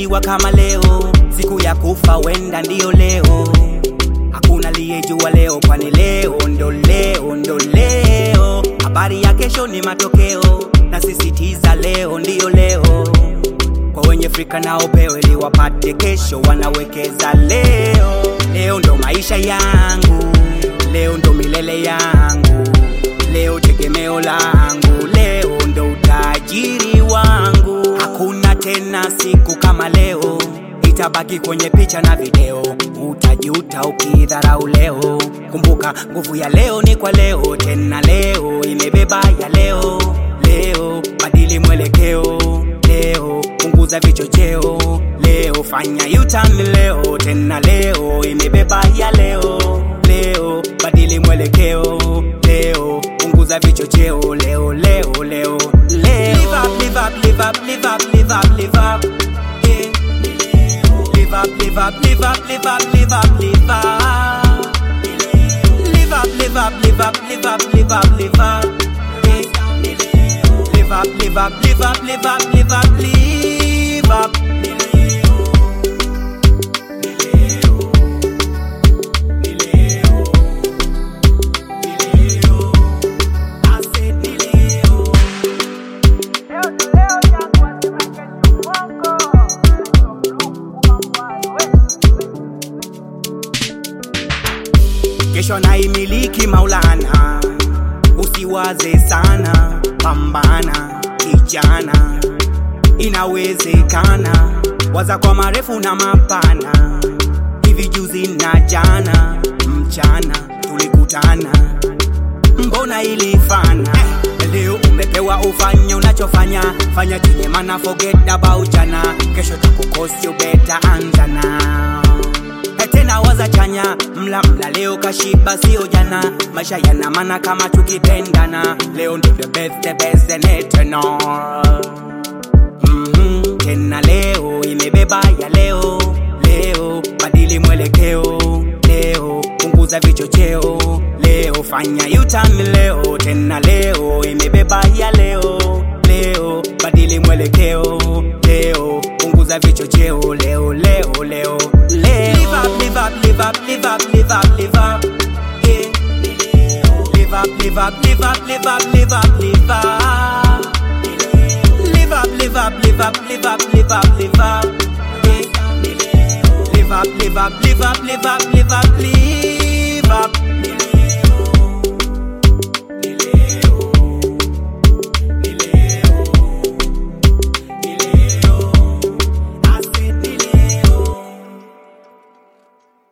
kuzaliwa kama leo, siku ya kufa wenda ndiyo leo. Hakuna aliyejua leo, kwani leo ndo leo ndo leo. Habari ya kesho ni matokeo, na sisitiza leo ndiyo leo. Kwa wenye frika nao pewe ili wapate kesho, wanawekeza leo. Leo ndo maisha yangu, leo ndo milele yangu, leo tegemeo langu, leo ndo utajiri wangu. Hakuna tena siku kama leo, itabaki kwenye picha na video. Utajuta ukidharau leo. Kumbuka nguvu ya leo ni kwa leo, tena leo imebeba ya leo. Leo badili mwelekeo, leo punguza vichocheo, leo fanya yutan leo, tena leo imebeba ya leo. Leo badili mwelekeo, leo punguza vichocheo, leo leo leo leo. Live up, live up, live up, live up, live up, live up. Yeah. Live up, live up, live up, live up, live up, live up. Live up, live up, live up, live up, live up, live up. Yeah. Live up, live up, live up, live up, live up, live up. I said ni leo. kesho naimiliki Maulana, usiwaze sana, pambana kijana, inawezekana. Waza kwa marefu na mapana, hivi juzi na jana, mchana tulikutana, mbona ilifana? Leo umepewa ufanye unachofanya, fanya chenye maana, forget about jana. Kesho takukosi, you better anza now tena waza chanya, mla mla leo kashiba, sio jana. Maisha yana maana kama tukipendana, leo ndo the best, the best and eternal. Mhm, tena leo imebeba ya leo, leo badili mwelekeo, leo punguza vichocheo, leo fanya yutan leo, tena leo imebeba ya leo, leo badili mwelekeo, leo punguza vichocheo, leo leo leo leo. Live up, live up, live up, live up, live up, live up. Yeah. Live up, live up, live up, live up, live up, live up. Live up, live up, live up, live up, live up, live up. Yeah. Live up, live up, live up, live up, live up, live up.